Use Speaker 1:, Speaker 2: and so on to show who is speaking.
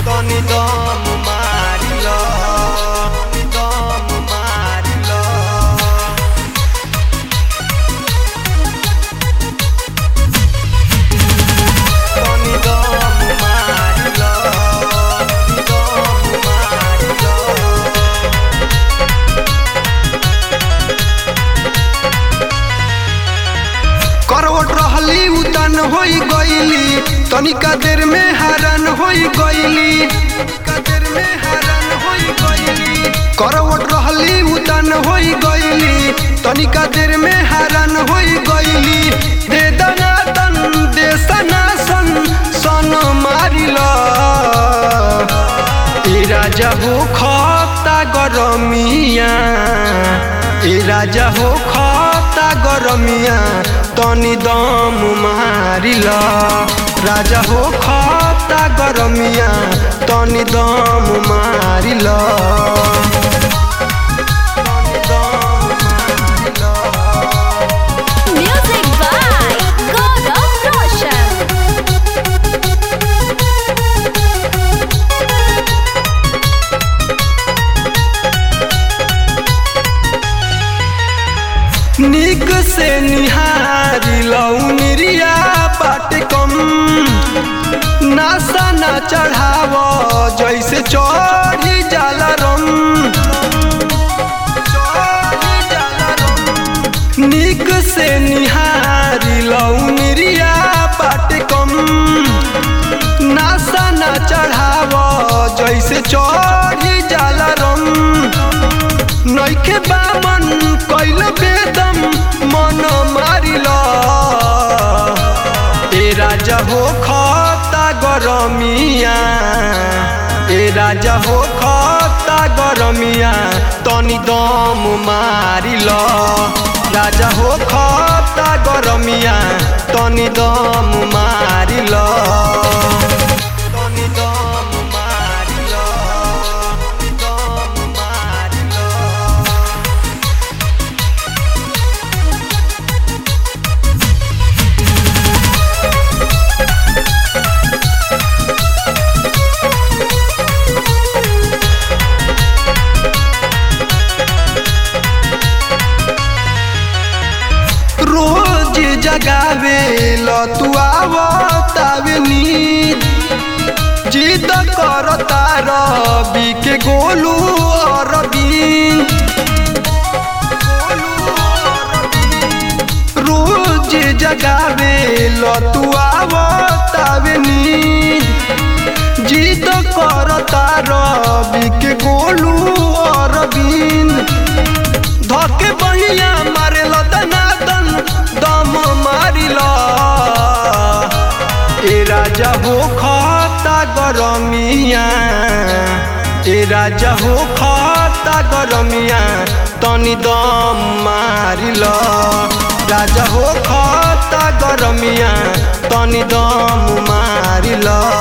Speaker 1: तनी दम मारिल दम मारिल तनी दम मारिल दम मारिल करवट रहली उतन होई गईली तनिका देर में हरन होई गईली तनिका देर में हरन होई गईली करवट रहली उतन होई गईली तनिका देर में हरन होई गईली दे दना तन दे सना सन सन मारिल ए राजा हो खता गरमिया ए राजा हो खता गरमिया तनी दम मारिल राजा हो खता गरमिया तनी दम मारिल तनी दम मारिल
Speaker 2: Music by Gaurav Roshan.
Speaker 1: निक से निहारी लौनिरिया बाट कम नासा ना चढ़ाव जैसे चढ़ी जाला रम चढ़ी जाला रम। निक से निहारी लौनिरिया बाट कम नासा ना चढ़ाव जैसे चढ़ी जाला रम नैखे बामन कैल बेदम मन मारिल ए राजा हो खता गरमिया ए राजा हो खता गरमिया तनी दम मारिल राजा हो खता गरमिया तनी दम मारिल तनी दम मारिल दम मारिल रोज जगावे लतु आवतावे नींद जिद करता रवि के गोलू अरविंद रोज जगावे लतु आवतावे नींद जिद करता रवि के गोलू अरविंद धके बहिया मारेल दनादन दम मारिल ए राजा हो खता गरमिया ए राजा हो खता गरमिया तनी दम मारिल राजा हो खता गरमिया तनी दम मारिल